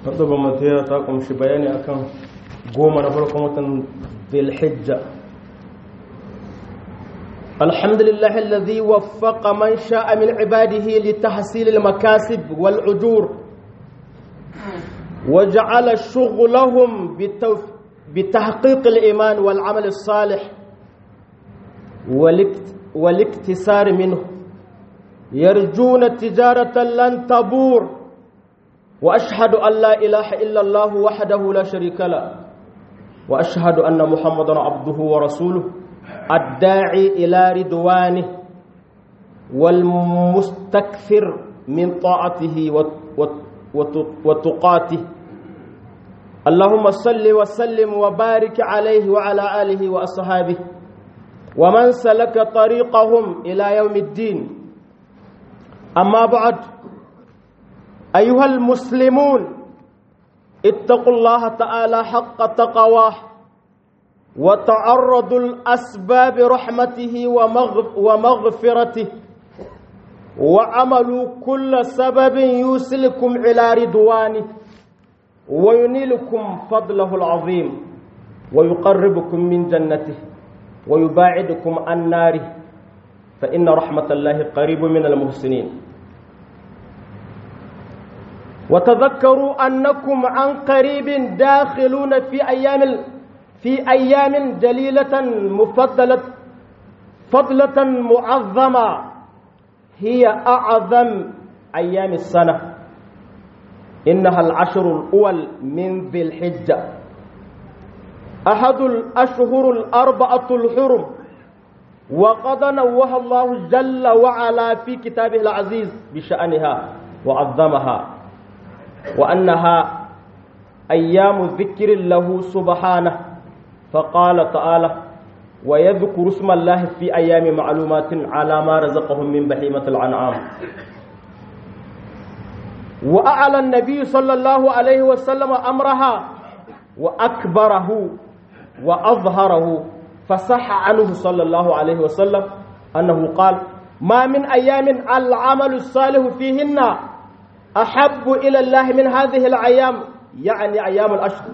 hudubar mataya ta kumshi bayani akan goma na farkon watan dhulhijja الحمد لله الذي وفق من شاء من عباده لتحصيل المكاسب والأجور وجعل شغلهم بتحقيق الإيمان والعمل الصالح والاكتسار منه يرجون تجارة لن تبور وأشهد أن لا إله إلا الله وحده لا شريك له وأشهد أن محمدا عبده ورسوله الداعي إلى رضوانه والمستكثر من طاعته وتقاته اللهم صل وسلم وبارك عليه وعلى آله وأصحابه ومن سلك طريقهم إلى يوم الدين أما بعد أيها المسلمون اتقوا الله تعالى حق تقواه وتعرضوا الأسباب رحمته ومغفرته وعملوا كل سبب يوصلكم إلى رضوانه وينيلكم فضله العظيم ويقربكم من جنته ويباعدكم عن ناره فإن رحمة الله قريب من المحسنين وتذكروا أنكم عن قريب داخلون في أيام في أيام جليلة مفضلة فضلة معظمة هي أعظم أيام السنة إنها العشر الأول من ذي الحجة أحد الأشهر الأربعة الحرم وقد نوه الله جل وعلا في كتابه العزيز بشأنها وعظمها وأنها أيام ذكر له سبحانه فقال تعالى ويذكر اسم الله في أيام معلومات على ما رزقهم من بهيمة الأنعام وأعلى النبي صلى الله عليه وسلم أمرها وأكبره وأظهره فصح عنه صلى الله عليه وسلم أنه قال ما من أيام العمل الصالح فيهن أحب إلى الله من هذه الأيام يعني أيام الأشهر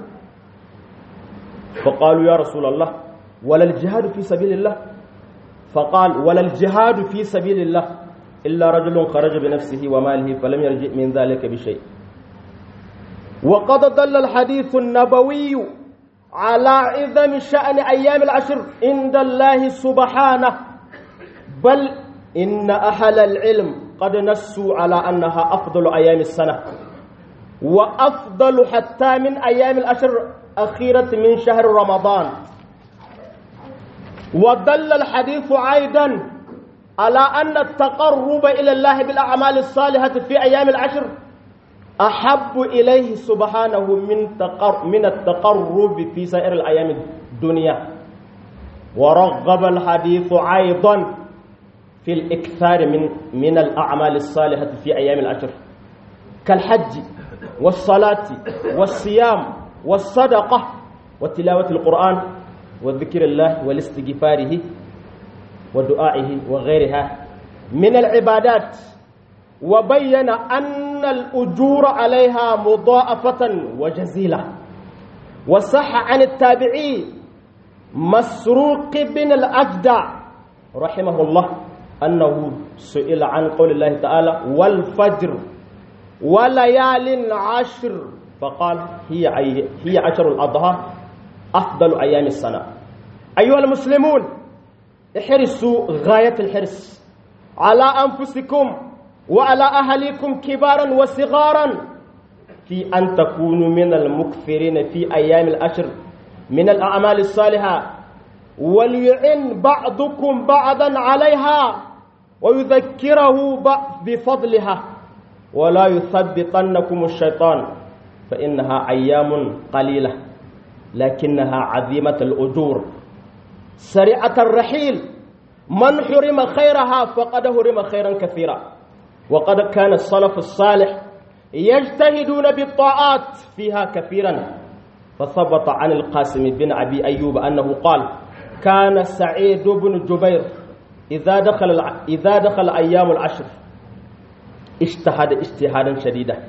فقالوا يا رسول الله ولا الجهاد في سبيل الله فقال ولا الجهاد في سبيل الله إلا رجل خرج بنفسه وماله فلم يرجع من ذلك بشيء وقد دل الحديث النبوي على عظم شأن أيام العشر عند الله سبحانه بل إن أهل العلم قد نسوا على أنها أفضل أيام السنة وأفضل حتى من أيام العشر أخيرة من شهر رمضان ودل الحديث أيضا على أن التقرب إلى الله بالأعمال الصالحة في أيام العشر أحب إليه سبحانه من تقر من التقرب في سائر الأيام الدنيا ورغب الحديث أيضا في الإكثار من من الأعمال الصالحة في أيام العشر كالحج والصلاة والصيام والصدقة وتلاوة القرآن وذكر الله والاستغفاره ودعائه وغيرها من العبادات وبين أن الأجور عليها مضاعفة وجزيلة وصح عن التابعي مسروق بن الأجدع رحمه الله أنه سئل عن قول الله تعالى والفجر وليال عشر فقال هي هي عشر الأضحى أفضل أيام السنة أيها المسلمون احرصوا غاية الحرص على أنفسكم وعلى أهلكم كبارا وصغارا في أن تكونوا من المكثرين في أيام الأشر من الأعمال الصالحة وليعن بعضكم بعضا عليها ويذكره بفضلها ولا يثبطنكم الشيطان فإنها أيام قليلة لكنها عظيمة الأجور سريعة الرحيل من حرم خيرها فقد حرم خيرا كثيرا وقد كان السلف الصالح يجتهدون بالطاعات فيها كثيرا فثبت عن القاسم بن أبي أيوب أنه قال كان سعيد بن جبير إذا دخل إذا دخل أيام العشر اجتهد اجتهادا شديدا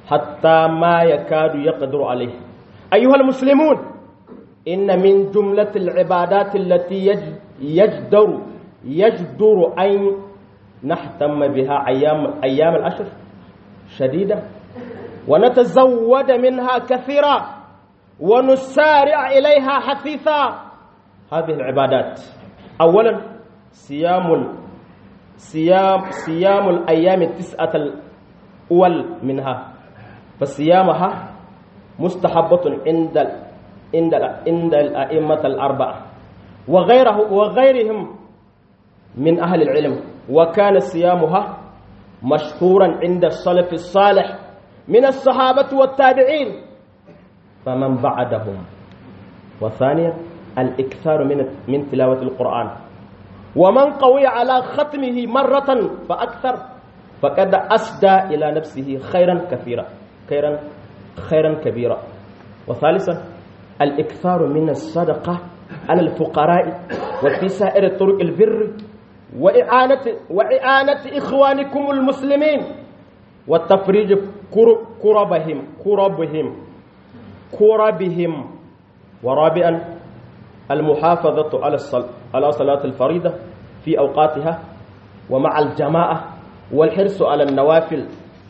حتى ما يكاد يقدر عليه أيها المسلمون إن من جملة العبادات التي يجدر يجدر أن نهتم بها أيام أيام العشر شديدة ونتزود منها كثيرا ونسارع إليها حثيثا هذه العبادات أولا صيام صيام صيام الأيام التسعة الأول منها فصيامها مستحبة عند عند عند الأئمة الأربعة وغيره وغيرهم من أهل العلم وكان صيامها مشهورا عند السلف الصالح من الصحابة والتابعين فمن بعدهم وثانيا الإكثار من من تلاوة القرآن ومن قوي على ختمه مرة فأكثر فقد أسدى إلى نفسه خيرا كثيرا خيرا خيرا كبيرا وثالثا الإكثار من الصدقة على الفقراء وفي سائر طرق البر وإعانة, وإعانة إخوانكم المسلمين والتفريج كربهم كربهم كربهم ورابعا المحافظة على على صلاة الفريضة في أوقاتها ومع الجماعة والحرص على النوافل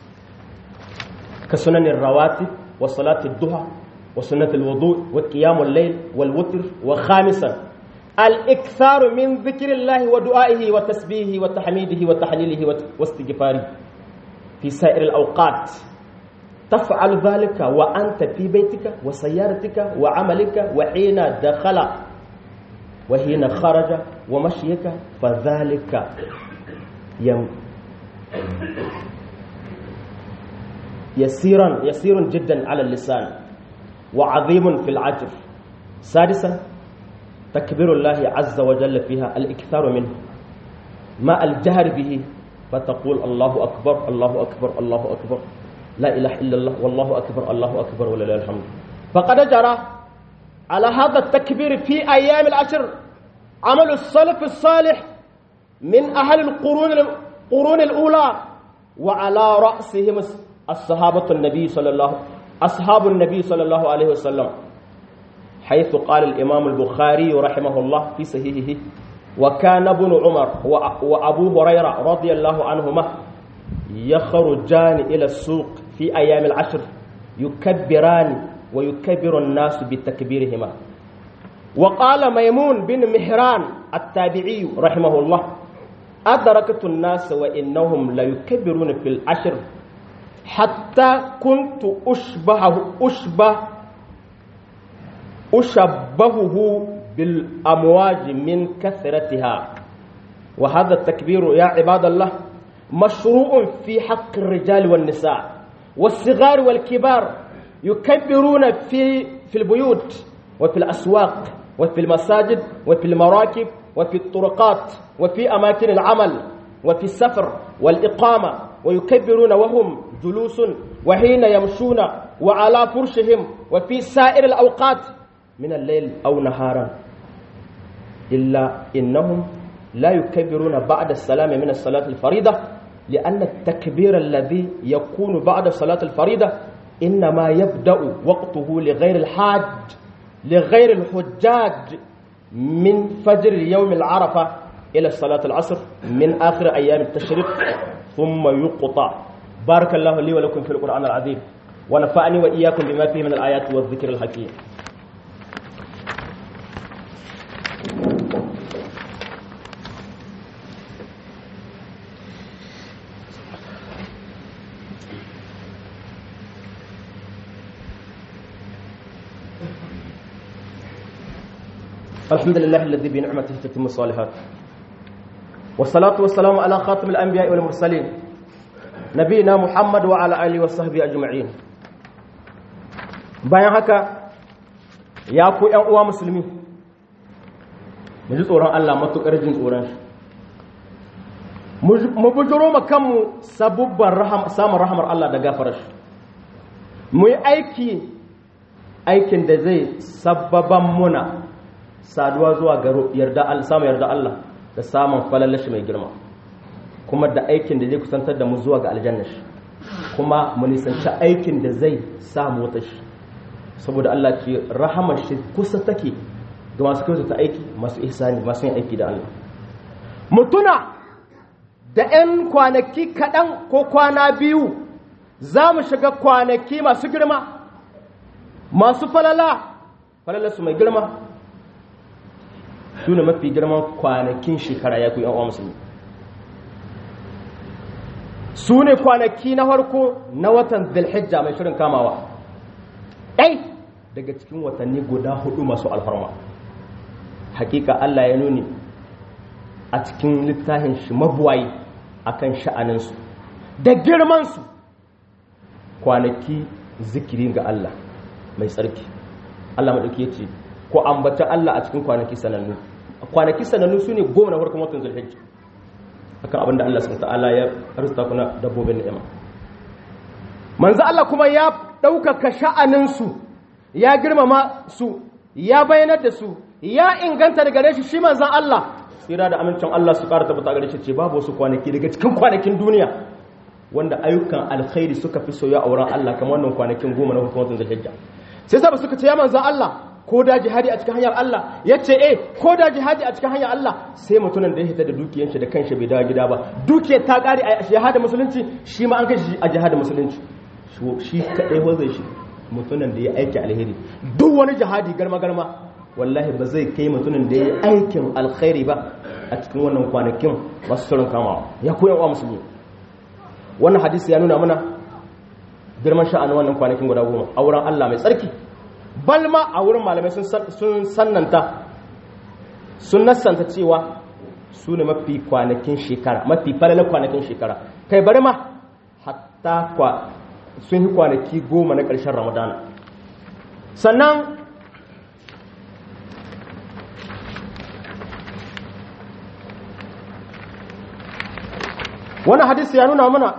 كسنن الرواتب وصلاة الضحى وسنة الوضوء وقيام الليل والوتر وخامسا الإكثار من ذكر الله ودعائه وتسبيحه وتحميده وتحليله واستغفاره في سائر الأوقات تفعل ذلك وأنت في بيتك وسيارتك وعملك وحين دخل وحين خرج ومشيك فذلك يم يسيرا يسير جدا على اللسان وعظيم في العجر سادسا تكبير الله عز وجل فيها الإكثار منه ما الجهر به فتقول الله أكبر الله أكبر الله أكبر لا إله إلا الله والله أكبر الله أكبر ولله الحمد فقد جرى على هذا التكبير في أيام العشر عمل السلف الصالح من أهل القرون القرون الأولى وعلى رأسهم الصحابة النبي صلى الله أصحاب النبي صلى الله عليه وسلم حيث قال الإمام البخاري رحمه الله في صحيحه وكان ابن عمر وأبو هريرة رضي الله عنهما يخرجان إلى السوق في أيام العشر يكبران ويكبر الناس بتكبيرهما وقال ميمون بن مهران التابعي رحمه الله أدركت الناس وإنهم ليكبرون في العشر حتى كنت أشبهه أشبه أشبهه بالأمواج من كثرتها وهذا التكبير يا عباد الله مشروع في حق الرجال والنساء والصغار والكبار يكبرون في في البيوت وفي الأسواق وفي المساجد وفي المراكب وفي الطرقات وفي أماكن العمل وفي السفر والإقامة ويكبرون وهم جلوس وحين يمشون وعلى فرشهم وفي سائر الأوقات من الليل أو نهارا إلا إنهم لا يكبرون بعد السلام من الصلاة الفريضة لأن التكبير الذي يكون بعد صلاة الفريضة إنما يبدأ وقته لغير الحاج لغير الحجاج من فجر يوم العرفة إلى صلاة العصر من آخر أيام التشريق ثم يقطع بارك الله لي ولكم في القرآن العظيم ونفعني وإياكم بما فيه من الآيات والذكر الحكيم الحمد لله الذي بنعمته تتم الصالحات والصلاة والسلام على خاتم الأنبياء والمرسلين نبينا محمد وعلى آله وصحبه أجمعين bayan haka ya ku ‘yan uwa musulmi mu ji tsoron Allah matuƙar jin tsoron shi mu bujiro ma kanmu sabubban samun rahamar Allah da gafarar shi mu yi aiki aikin da zai sababan muna saduwa zuwa ga yarda samun yarda Allah da samun falalashi mai girma kuma da aikin da zai kusantar da mu zuwa ga aljanna shi kuma mu nisanci aikin da zai sa mota shi saboda Allah ce rahamar shi kusa take ga masu kyautata aiki masu ihsani masu yin aiki da Allah mutuna da 'yan kwanaki kaɗan ko kwana biyu za mu shiga kwanaki masu girma masu falala falalarsu mai girma su ne mafi girman kwanakin shekara ya kuyi uwa musulmi su ne kwanaki na farko na watan zilhijja mai shirin kamawa ɗai daga cikin watanni guda hudu masu alfarma hakika Allah ya nuni a cikin littafin shi mabuwayi akan sha'aninsu da girmansu kwanaki zikiri ga Allah mai tsarki Allah maɗauki ya ce ko ambata Allah a cikin kwanaki sanannu kwanaki sanannu su ne goma na farkon watan zulhijja akan abin da Allah subhanahu ta'ala ya arzuta kuna dabbobin ni'ima manzo Allah kuma ya ɗaukaka sha'aninsu ya girmama su ya bayanar da su ya inganta daga gare shi shi manzon Allah tsira da amincin Allah su ƙara tabbata gare shi ce babu wasu kwanaki daga cikin kwanakin duniya wanda ayyukan alkhairi suka fi soya a wurin Allah kamar wannan kwanakin goma na hukumar zulhijja sai sa suka ce ya manzon Allah ko da jihadi a cikin hanyar Allah ya ce eh ko da jihadi a cikin hanyar Allah sai mutumin da ya hita da dukiyar shi da kanshi bai dawo gida ba dukiyar ta kare a jihadi musulunci shi ma an kai shi a jihadi musulunci shi kadai wazai shi mutumin da ya aiki alheri duk wani jihadi garma garma wallahi ba zai kai mutumin da ya aikin alkhairi ba a cikin wannan kwanakin masu saurin kamawa ya koyan wa musulmi wannan hadisi ya nuna mana girman sha'anin wannan kwanakin guda goma a wurin Allah mai tsarki balma a wurin malamai sun sannanta sun nassanta cewa su ne mafi kwanakin shekara mafi falalar kwanakin shekara kai bari ma hatta sun yi kwanaki goma na ƙarshen ramadana sannan wani hadisi ya nuna mana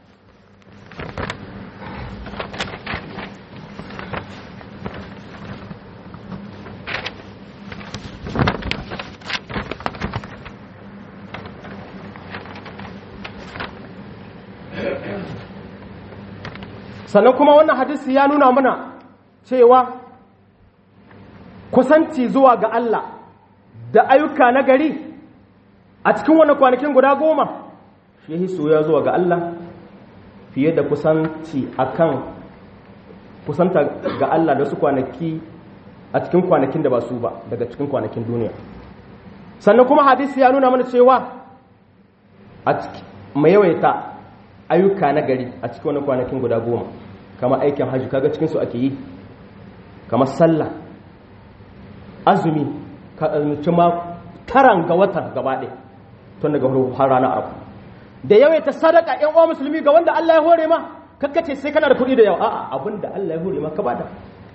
sannan kuma wannan hadisi ya nuna mana cewa kusanci zuwa ga Allah da ayyuka na gari a cikin wannan kwanakin guda goma shi yi soya zuwa ga Allah fiye da kusanci akan kusanta ga Allah da su kwanaki a cikin kwanakin da ba su ba daga cikin kwanakin duniya sannan kuma hadisi ya nuna mana cewa a mai yawaita ayyuka na gari a cikin wani kwanakin guda goma kama aikin hajji kaga cikinsu ake yi kama sallah azumi ka azumci ma taran ga watan gaba ɗaya tun daga har rana abu da yawaita sadaka yan uwa musulmi ga wanda Allah ya hore ma kakkace sai kana da kuɗi da yawa a'a abinda Allah ya hore ma ka bada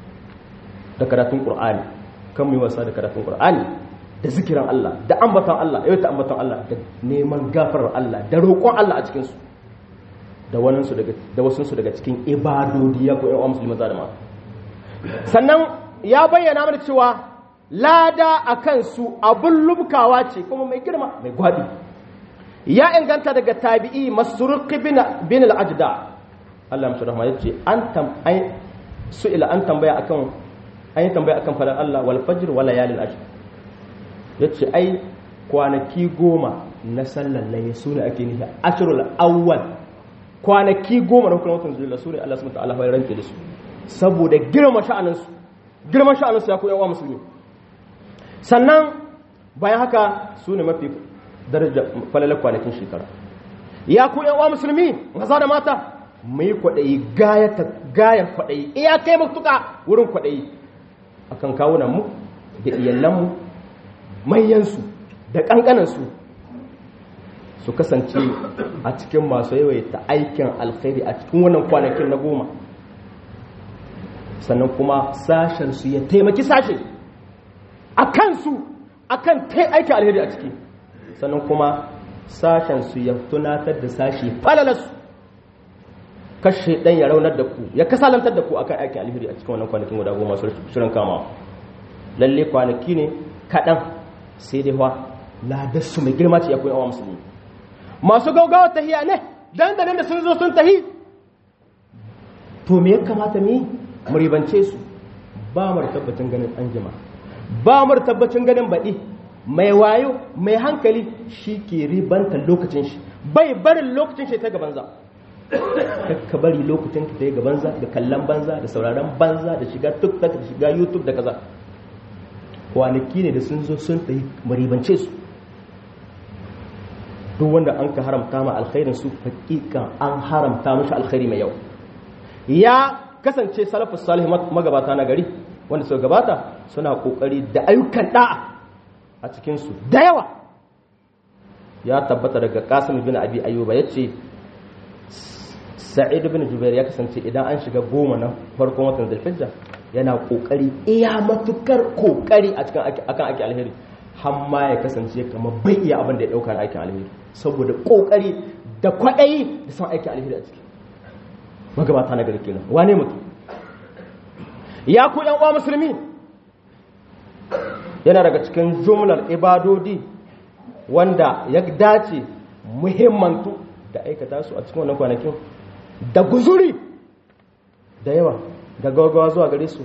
da karatun qur'ani kan mu yi wasa da karatun qur'ani da zikiran Allah da ambatan Allah yawaita ambatan Allah da neman gafarar Allah da roƙon Allah a cikin su da waninsu daga da wasunsu daga cikin ibadodi ya koyan musulmi za da ma sannan ya bayyana mana cewa lada a kansu abin lubkawa ce kuma mai girma mai gwadi ya inganta daga tabi'i masruqi bin bin al-ajda Allah ya rahma yace an tam ai su'ila an tambaya akan an yi tambaya akan fadar Allah wal fajr wal layalin ashr yace ai kwanaki goma na sallan laye sune ake nufi ashrul awwal kwanaki goma na hukumar watan zulula su ne Allah subhanahu wa ta'ala ya ranke da su saboda girma sha'aninsu girman sha'aninsu ya koyan wa musulmi sannan bayan haka su ne mafi daraja falalar kwanakin shekara ya koyan wa musulmi maza da mata mu yi kwaɗayi gayan kwaɗayi iya kai matuƙa wurin kwaɗayi a kan kawunanmu da iyalanmu manyansu da ƙanƙanansu su kasance a cikin masu yawaita aikin alkhairi a cikin wannan kwanakin na goma sannan kuma sashensu ya taimaki sashe a kansu a kan aikin alheri a ciki sannan kuma sashensu ya tunatar da sashe falalarsu kashe ɗan ya raunar da ku ya kasalantar da ku akan aikin alheri a cikin wannan kwanakin guda goma su shirin kama lalle kwanaki ne kaɗan sai dai wa ladarsu mai girma ce ya koyi awa musulmi masu gaugawa tahiya ne dan da nan da sun zo sun tahi to me ya kamata mu yi mu ribance su ba mu da tabbacin ganin an jima ba mu da tabbacin ganin baɗi mai wayo mai hankali shi ke ribanta lokacin shi bai barin lokacin shi ta gaban za ka bari lokacin ka ta yi gaban za da kallon banza da sauraron banza da shiga tiktok da shiga youtube da kaza kwanaki ne da sun zo sun ta yi maribance su duk wanda an ka haramta ma alkhairin su hakikan an haramta mashi alkhairi mai yau ya kasance salafus salih magabata na gari wanda suka gabata suna kokari da ayyukan da'a a cikin su da yawa ya tabbata daga Qasim bin Abi Ayyuba yace Sa'id bin Jubair ya kasance idan an shiga goma na farkon watan Zulhijja yana kokari iya matukar kokari a cikin akan aiki alheri har ma ya kasance kamar bai iya abin da ya dauka na aikin alheri saboda kokari da kwaɗayi da son aikin alheri a ciki magabata na gari kenan wane mutum ya ku yan uwa musulmi yana daga cikin jumlar ibadodi wanda ya dace muhimmantu da aikata su a cikin wannan kwanakin da guzuri da yawa da gaggawa zuwa gare su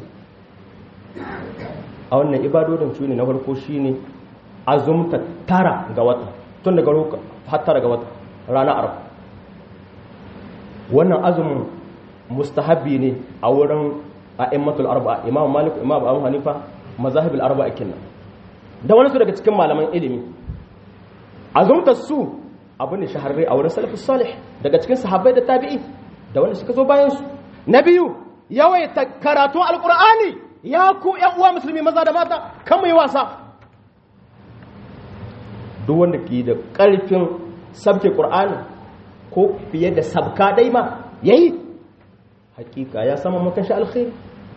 a wannan ibadodin su ne na farko shine azumta tara ga wata tun daga har tara ga wata rana arba wannan azumin mustahabi ne a wurin a'immatul arba'a imam malik imam abu hanifa mazahibul arba'a kenan da wani su daga cikin malaman ilimi azumtar su abin da shahararre a wurin salafus salih daga cikin sahabbai da tabi'i da wanda suka zo bayan su na biyu yawaita karatu alqur'ani ya ku yan uwa musulmi maza da mata kan mu yi wasa duk wanda ke da karfin sabke qur'ani ko fiye da sabka dai ma yayi hakika ya sama maka shi alkhairi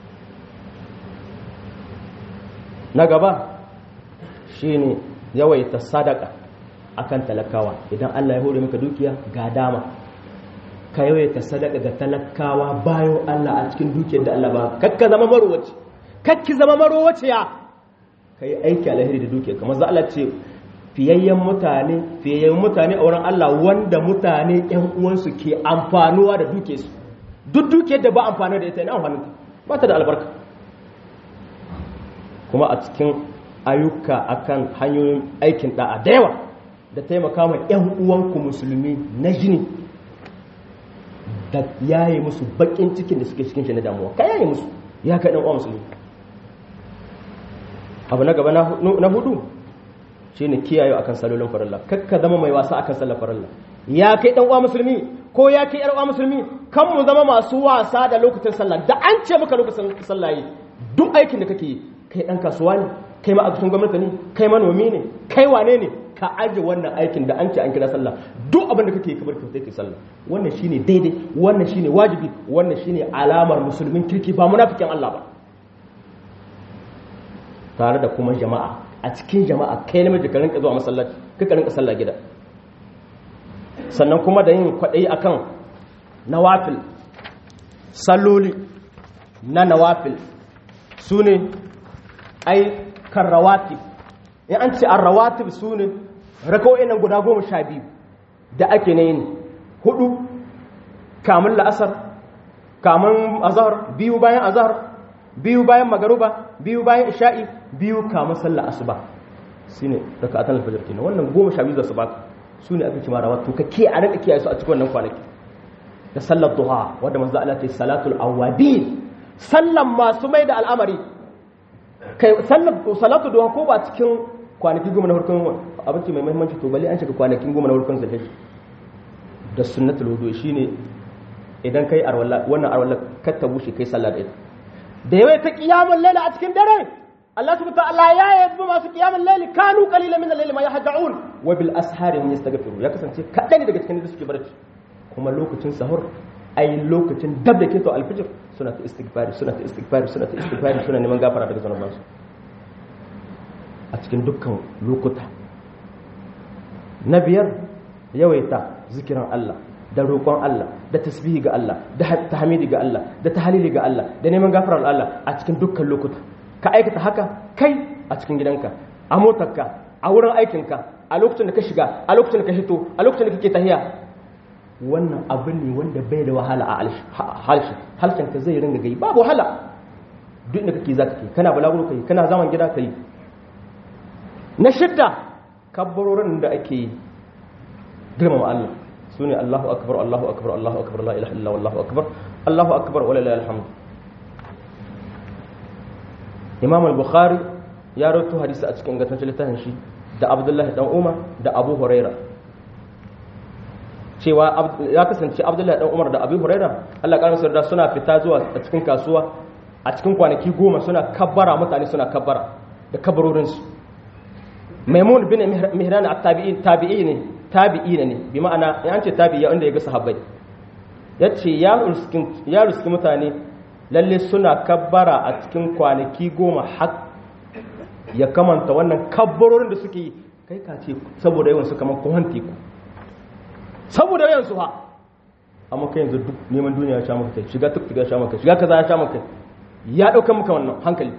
na gaba shine yawaita sadaka akan talakawa idan Allah ya hore maka dukiya ga dama ka yawaita sadaka ga talakawa bayan Allah a cikin dukiyar da Allah ba kakka zama marowaci kakki zama marowaci ya kai aiki alheri da dukiyar kamar za Allah ce fiyayyen mutane fiyayyen mutane a wurin Allah wanda mutane ƴan uwansu ke amfanuwa da dukiyarsu duk dukiyar da ba amfani da ita ne amfanin ta ba ta da albarka kuma a cikin ayyuka akan hanyoyin aikin da'a da yawa da taimaka ma 'yan uwanku musulmi na jini da yaye musu bakin cikin da suke cikin shi na damuwa ka yaye musu ya kai ɗan uwa musulmi abu na gaba na hudu shi ne kiyaye akan salolin farilla kakka zama mai wasa akan sallar farilla ya kai ɗan uwa musulmi ko ya kai yar uwa musulmi kan mu zama masu wasa da lokacin sallah da an ce maka lokacin sallah yi duk aikin da kake yi kai dan kasuwa ne kai ma'aikacin gwamnati ne kai manomi ne kai wane ne ka aje wannan aikin da an ce an kira sallah duk abin da kake kamar ka kai sallah wannan shine daidai wannan shine wajibi wannan shine alamar musulmin kirki ba munafikin Allah ba tare da kuma jama'a a cikin jama'a kai namiji ka rinka zuwa masallaci ka rinka sallah gida sannan kuma da yin kwaɗayi akan nawafil salloli na nawafil su ne ai kan rawatib in an ce an rawatib su ne raka'o'in nan guda goma sha biyu da ake na yin hudu kamun la'asar kamun azahar biyu bayan azahar biyu bayan magaruba biyu bayan isha'i biyu kamun sallah asuba su ne raka'atan alfajar kenan wannan goma sha biyu za su baka su ne aka ci mara wato ka ke a rika kiyaye su a cikin wannan kwanaki da sallar duha wadda manzo Allah ce salatul awabin sallan masu mai da al'amari kai sallar salatu duha ko ba cikin kwanaki goma na farkon abinci mai muhimmanci to bale an shiga kwanakin goma na farkon zakati da sunnatul wudu shine idan kai arwalla wannan arwalla ka ta bushe kai sallah da ita da yawa ta qiyamul layl a cikin dare Allah subhanahu wa ta'ala ya yabi masu qiyamul layl kanu qalilan min al-layli ma yahja'un wa bil ashari hum yastaghfiru ya kasance kadan daga cikin da suke barci kuma lokacin sahur ai lokacin dab da keto alfijir suna ta istighfari suna ta istighfari suna ta istighfari suna neman gafara daga zanubansu a cikin dukkan lokuta na biyar yawaita zikiran Allah da roƙon Allah da tasbihi ga Allah da tahmidi ga Allah da tahlili ga Allah da neman gafarar Allah a cikin dukkan lokuta ka aikata haka kai a cikin gidanka a motarka a wurin aikinka a lokacin da ka shiga a lokacin da ka hito a lokacin da kake tahiya wannan abu ne wanda bai da wahala a halshe halshen ka zai ringa gai babu wahala duk da kake za ka yi kana balaguro ka yi kana zaman gida ka yi na shidda kabbarorin da ake yi girmama Allah su ne Allahu akbar Allahu akbar Allahu akbar la ilaha illa Allahu akbar Allahu akbar wa lillahi alhamd Imam al-Bukhari ya rawaito hadisi a cikin ingantaccen littafin shi da Abdullahi dan Umar da Abu Huraira cewa ya kasance Abdullahi dan Umar da Abu Huraira Allah ya karanta da suna fita zuwa a cikin kasuwa a cikin kwanaki goma suna kabbara mutane suna kabbara da kabarorinsu maimun bin mihran at-tabi'in tabi'i ne tabi'i ne bi ma'ana in an ce tabi'i wanda ya ga sahabbai yace ya ruskin ya ruski mutane lalle suna kabbara a cikin kwanaki goma har ya kamanta wannan kabbarorin da suke yi kai ka ce saboda yawan su kamar kohan teku saboda yawan su ha amma kai yanzu duk neman duniya ya sha maka kai shiga tuk ya sha maka shiga kaza ya sha maka kai ya dauka maka wannan hankali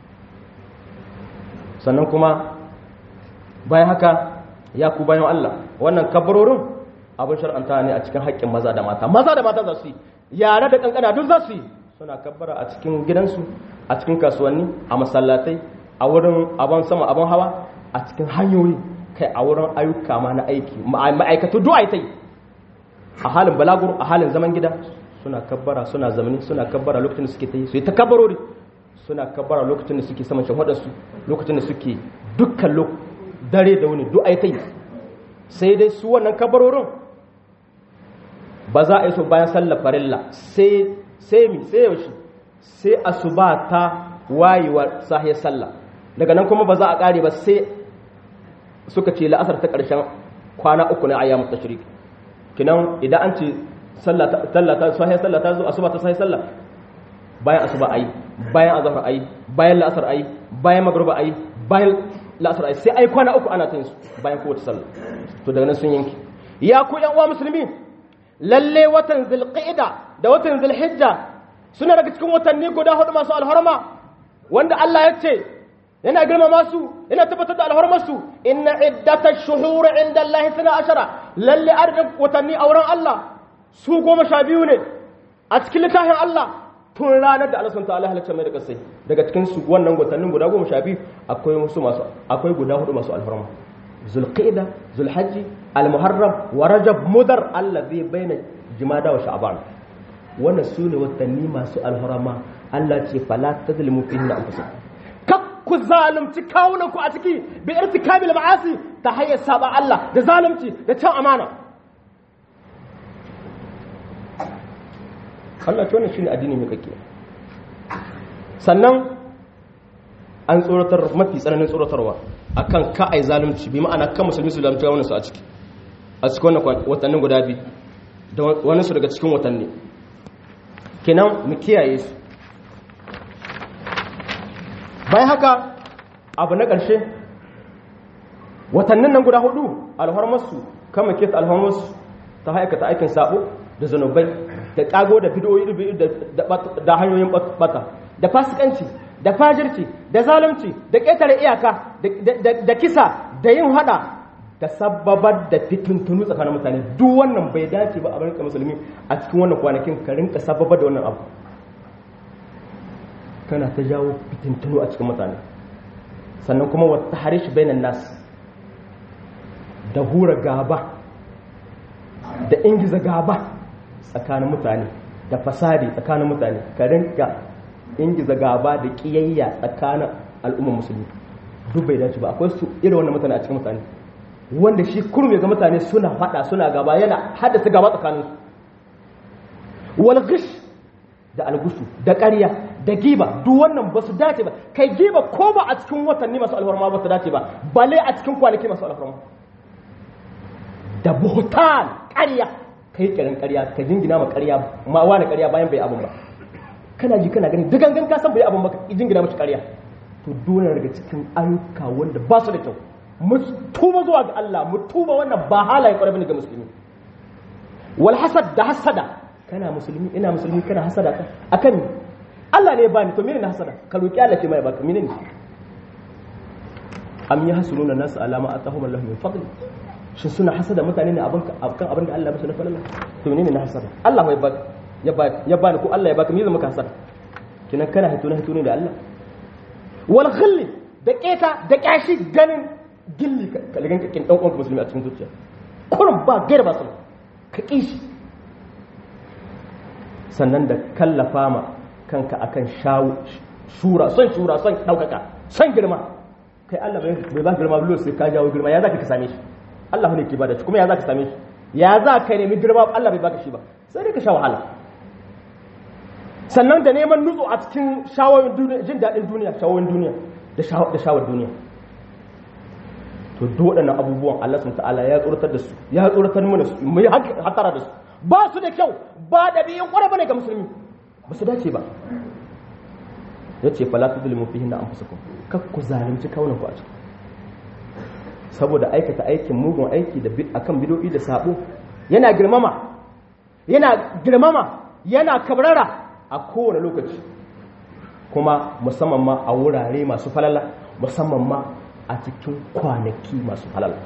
sannan kuma bayan haka ya ku bayan Allah wannan kabarorin abin shar'anta ne a cikin haƙƙin maza da mata maza da mata za su yi yare da kankana duk za su yi suna kabbara a cikin gidansu a cikin kasuwanni a masallatai a wurin abin sama abin hawa a cikin hanyoyi kai a wurin ayyuka ma na aiki ma'aikatu duk ai a halin balagur a halin zaman gida suna kabbara suna zamani suna kabbara lokacin da suke ta yi su yi ta kabbarori suna kabbara lokacin da suke saman shahadarsu lokacin da suke dukkan dare da wani duk ai ta yi sai dai su wannan kabarorin ba za a yi so bayan sallar farilla sai sai mi sai yaushe sai asuba ta wayewa sahiyar sallah daga nan kuma ba za a kare ba sai suka ce la'asar ta ƙarshen kwana uku na ayyamu tashrik kinan idan an ce sallah ta sahiyar sallah ta zo asuba ta sahiyar sallah bayan asuba ayi bayan azhar ayi bayan la'asar ayi bayan magruba ayi bayan la'asar ayi sai ai kwana uku ana ta yin su bayan kowace sallah to daga nan sun yanki ya ku yan uwa musulmi lalle watan zulqa'ida da watan zulhijja suna daga cikin watanni guda hudu masu alharma wanda Allah ya ce yana girmama su yana tabbatar da alharmar su inna iddatash shuhuri inda Allah 12 lalle adadin watanni a wurin Allah su goma sha biyu ne a cikin littafin Allah tun ranar da Allah sun ta'ala halitta mai da kasai daga cikin su wannan watannin guda goma sha biyu akwai musu masu akwai guda hudu masu alfarma zulqa'ida zulhajji almuharram wa rajab mudar allazi baina jumada wa sha'ban wannan su ne watanni masu alfarma Allah ce fala tadlimu fihi anfusakum kak ku zalunci kawunan ku a ciki bi irtikabil ma'asi ta hanyar saba Allah da zalunci da can amana Allah ce wannan shine addini mai kake sannan an tsoratar mafi tsananin tsoratarwa akan ka ai zalunci bi ma'ana kan musulmi su zalunci wannan su a ciki a cikin wannan watannin guda biyu da wani su daga cikin watanni kenan mu kiyaye su bayan haka abu na ƙarshe watannin nan guda hudu alhormarsu kama kesa alhormarsu ta haikata aikin sabo da zanubai da kago da bidoyi da hanyoyin bata da fasikanci da fajirci da zalunci da ƙetare iyaka da kisa da yin hada da sababar da fitintunu tsakanin mutane duk wannan bai dace ba a rinka musulmi a cikin wannan kwanakin ka rinka sababar da wannan abu kana ta jawo fitintunu a cikin mutane sannan kuma wata harish bainan nas da hura gaba da ingiza gaba tsakanin mutane da fasadi tsakanin mutane ka rinka ingiza gaba da kiyayya tsakanin al'ummar musulmi duk bai dace ba akwai su irin wannan mutane a cikin mutane wanda shi kurum ya ga mutane suna fada suna gaba yana haddasa gaba tsakaninsu wal gish da algusu da ƙarya da giba duk wannan ba su dace ba kai giba ko ba a cikin watanni masu alfarma ba su dace ba bale a cikin kwanaki masu alfarma da buhutan ƙarya kai kiran ƙarya ka jingina ma ƙarya ma wani ƙarya bayan bai abun ba kana ji kana gani dugangan ka san bai abun ba ka jingina mashi ƙarya to dole daga cikin ayyuka wanda ba su da kyau mu tuba zuwa ga Allah mu tuba wannan ba halaye ƙwarai bane ga musulmi wal hasad da hasada kana musulmi ina musulmi kana hasada ka akan Allah ne ya bani to menene hasada ka roki Allah ce mai baka menene am yahsununa nas alama atahum Allah min fadli shin suna hasada mutane ne abin kan abin da Allah ya musu na falala to menene na hasada Allah ya baka ya baka ya bani ko Allah ya baka me zai maka hasada kinan kana hito na hito ne da Allah wal khilli da keta da kashi ganin gilli ka ligan ka kin dan uwanka musulmi a cikin zuciya kurum ba gaira ba sun ka kishi sannan da kallafa ma kanka akan shawo shura son shura son daukaka son girma kai Allah bai ba girma bulo sai ka jawo girma ya zaka ka same shi Allah ne ke bada shi kuma ya zaka same shi ya za ka nemi girma Allah bai baka shi ba sai dai ka sha wahala sannan da neman nutsu a cikin shawoyin duniya jin daɗin duniya shawoyin duniya da shawar duniya to waɗannan abubuwan Allah sun ta'ala ya tsoratar da su ya tsoratar mana su mu yi hatara da su ba su da kyau ba da biyan ƙwarai bane ga musulmi ba su dace ba ya ce fala tu zulmu fihi na anfusakum kak ku zalunci kaunan ku a ciki saboda aikata aikin mugun aiki da akan bidoyi da sabo yana girmama yana girmama yana kabrara a kowane lokaci kuma musamman ma a wurare masu falala musamman ma a cikin kwanaki masu falala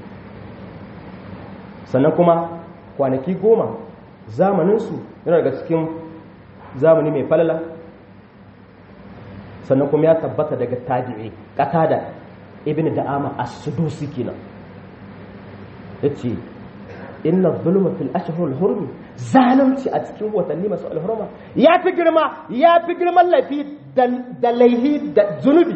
sannan kuma kwanaki goma zamaninsu yana daga cikin zamani mai falala sannan kuma ya tabbata daga tabi'i qatada ibn da'ama as-sudusi kenan yace inna zulma fil ashhur al-hurum zalunci a cikin watanni masu alhurma ya fi girma ya fi girman laifi da laihi da zunubi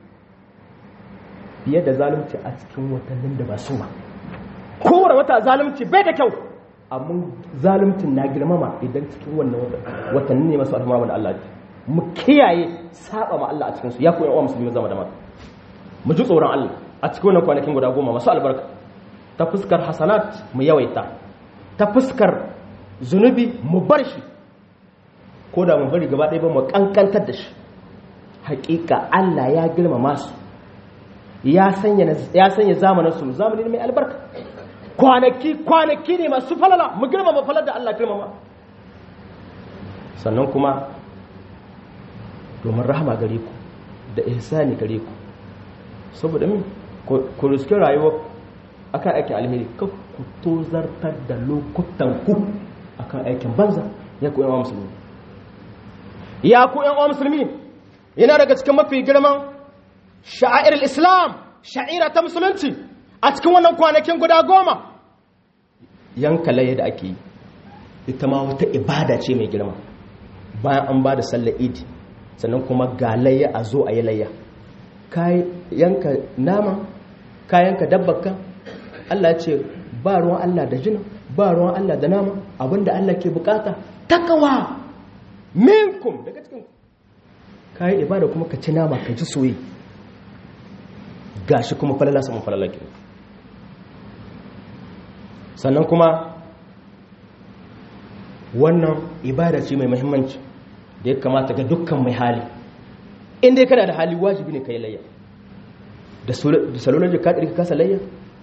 fiye da zalunci a cikin watannin da ba su ba kowane wata zalunci bai da kyau amma zaluncin na girmama idan cikin wannan watanni ne masu alhurma da Allah mu kiyaye saba ma Allah a cikin su ya koyi wa musulmi zama da mata mu ji tsoron Allah a cikin wannan kwanakin guda goma masu albarka ta fuskar hasanat mu yawaita ta fuskar zunubi mu bar shi ko da mu bari gaba ɗaya ba mu kankantar da shi hakika Allah ya girmama su ya sanya ya sanya zamanin su zamanin mai albarka kwanaki kwanaki ne masu falala mu girmama falar da Allah girmama sannan kuma domin rahama gare ku da ihsani gare ku saboda min ku riske rayuwa akan aikin alheri ka ku tozartar da lokutan ku akan aikin banza ya ku yan musulmi ya ku yan musulmi yana daga cikin mafi girman sha'air islam sha'ira ta musulunci a cikin wannan kwanakin guda goma yanka laye da ake yi ita ma wata ibada ce mai girma bayan an ba da sallar idi sannan kuma ga layya a zo a yi layya yanka nama kayanka dabbaka Allah ce ba ruwan Allah da jina ba ruwan Allah da nama abinda Allah ke bukata takawa minkum daga cikin kayi ibada kuma ka ci nama ka ji soyi gashi kuma falala saman falala ke sannan kuma wannan ibada ce mai muhimmanci da ya kamata ga dukkan mai hali inda kana da hali wajibi ne ka yi layya da salolar jika ɗari ka kasa layya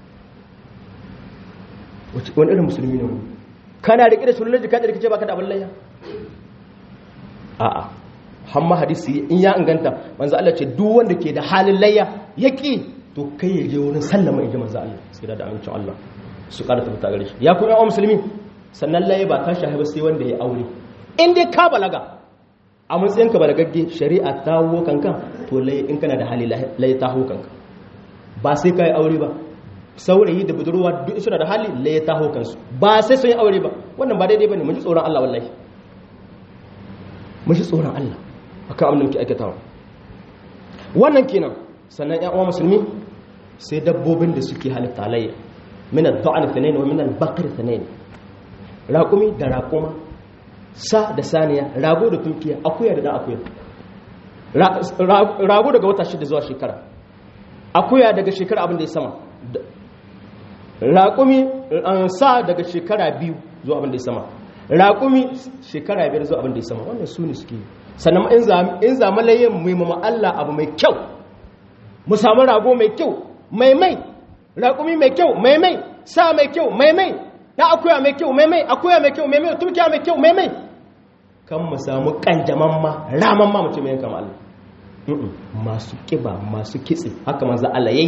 wani irin musulmi ne wani kana riƙe da salolar jika ɗari ka ce ba ka da abin layya a'a hamma hadisi in ya inganta manzo Allah ce duk wanda ke da halin layya ya ƙi to kai ya je wurin sallama in ji manzo Allah sai da amincin Allah su ƙara tabbata gare shi ya kuma yawan musulmi sannan layya ba ta shahi ba sai wanda ya aure in dai ka balaga a matsayin ka balagagge shari'a ta hawo kanka to lai in kana da hali lai ta hawo kanka ba sai ka yi aure ba saurayi da budurwa duk suna da hali lai ta hawo kansu ba sai sun yi aure ba wannan ba daidai bane mun ji tsoron Allah wallahi mun ji tsoron Allah akan abin da muke aikatawa wannan kenan sannan ƴan uwa musulmi sai dabbobin da suke halitta layya min ad-da'n thanayn wa min al-baqr thanayn raqumi da raquma sa da saniya rago da tunkiya akuya da dan akuya rago daga wata shida zuwa shekara akuya daga shekara abin da ya sama raƙumi sa daga shekara biyu zuwa abin da ya sama raƙumi shekara biyar zuwa abin da ya sama wannan su ne suke sannan in zama layin muhimman Allah abu mai kyau mu samu rago mai kyau mai mai raƙumi mai kyau mai mai sa mai kyau mai mai na akuya mai kyau mai mai akuya mai kyau mai mai turkiya mai kyau mai mai kan mu samu kanjaman ma raman ma mutum yanka Allah masu kiba masu kitse haka manzo Allah yayi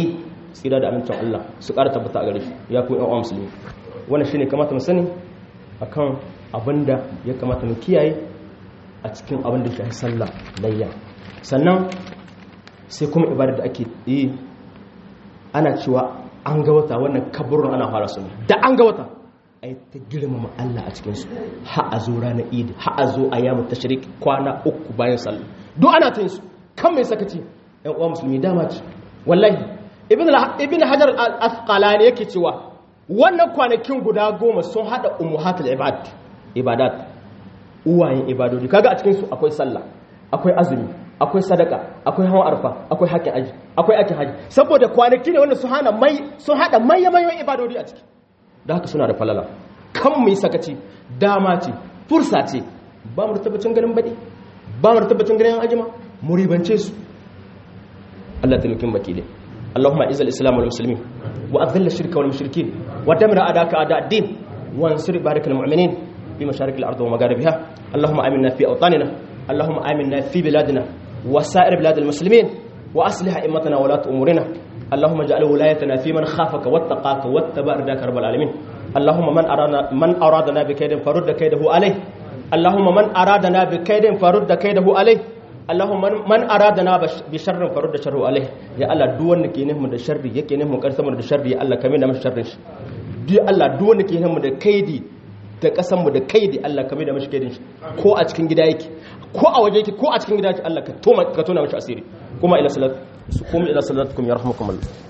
tsira da amincin Allah su ƙara tabbata a gare shi ya ku ƴan musulmi wannan shine kamata mu sani akan abinda ya kamata mu kiyaye a cikin abin da shafi sallah layya sannan sai kuma ibadar da ake yi ana cewa an ga wata wannan kaburin ana fara su da an ga wata ai ta girmama Allah a cikinsu ha a zo ranar idi ha a zo a yamu tashrik kwana uku bayan sallah duk ana ta yin su kan mai sakaci yan uwa musulmi dama ce wallahi ibn hajar al-asqalani yake cewa wannan kwanakin guda goma sun hada ummuhatul ibad ibadat uwayen ibadodi kaga a cikin su akwai sallah akwai azumi akwai sadaka akwai hawan arfa akwai haƙƙin aji akwai aikin haji saboda kwanaki ne wanda sun hana mai sun hada mayyamayan ibadodi a ciki da haka suna da falala kan mu yi sakaci dama ce fursa ce ba mu tabbacin ganin baɗi ba mu tabbacin ganin ajima mu ribance su Allah ta nukin bakile Allahumma izal islam wal muslimin wa adhil shirka wal mushrikin wa damir adaka ada ad-din wa ansur barakal mu'minin fi masharik al-ard wa magharibiha Allahumma aminna fi awtanina Allahumma aminna fi biladina wa sa'ir bilad al-muslimin wa aslih a'immatana wa lat umurina اللهم اجعل ولايتنا في من خافك واتقاك واتبع رضاك رب العالمين اللهم من أرادنا من أرادنا بكيد فرد كيده عليه اللهم من أرادنا بكيد فرد كيده عليه اللهم من أرادنا بشر فرد شره عليه يا الله duk wanda ke nufin da sharri yake nufin karsa mu da sharri Allah ka da mashi sharrin shi duk Allah duk wanda ke nufin da kaidi da kasan mu da kaidi Allah ka da mashi kaidin shi ko a cikin gida yake ko a waje yake ko a cikin gida yake Allah ka tona ka tona mashi asiri kuma ila salat su kuma ila salatukum yarhamukum Allah